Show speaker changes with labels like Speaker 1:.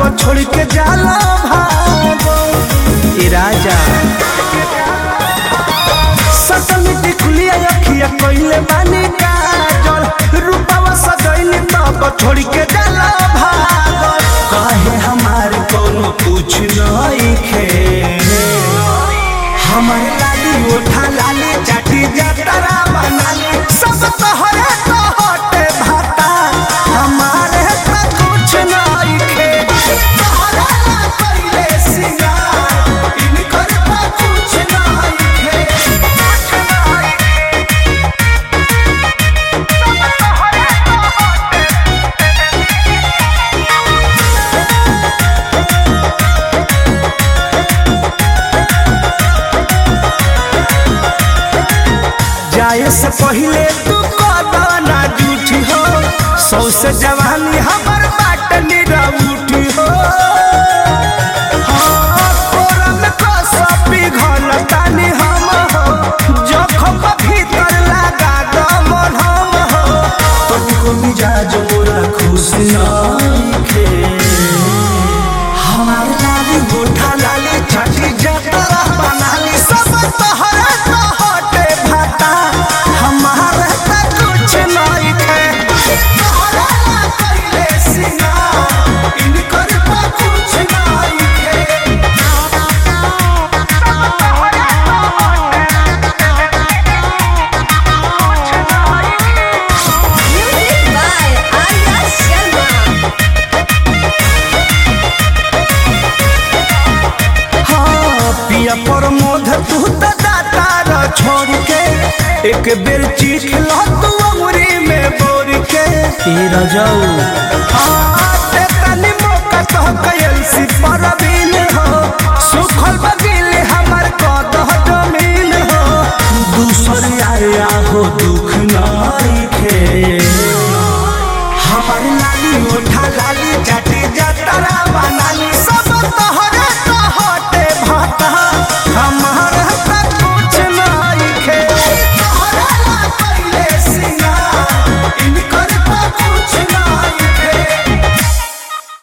Speaker 1: तब छोड़ के जाला भागो ए राजा सटल टिकुलिया अखिया कइले बानी काजल रूपवा सजइली तब छोड़ के जाला भागो काहे हमार कोनो कुछ नइखे हमर लाली उठा लाली चाटी जतरा बनाली सब तोहरे तो हटे भाता हमारे तो कुछ नइखे तोहरा ला कइले सिंगार इनकर तो कुछ नइखे जाए से पहले तू कदना जूठी हो सौ से जवानी हमर बाट निरउठी हो हाँ, तोरा में कसपी घन तानी हम हो जखम भीतर लगा दमन हम हो तुमको मिजाज मोरा खुश नइखे हमार लाली गोठा लाली छठी जतरा बनाली सब तोहरा तो हटे भाता हमार त कुछ नइखे तोहरा ला कइले सिंगार इनकर तो कुछ नइखे
Speaker 2: Music by Arya Sharma.
Speaker 1: हाँ, पिया प्रमोद तू तो दाता र छोड़ के एक बेर चीख लो तू अमरी में बोर के ई रजाऊ हाँ, ते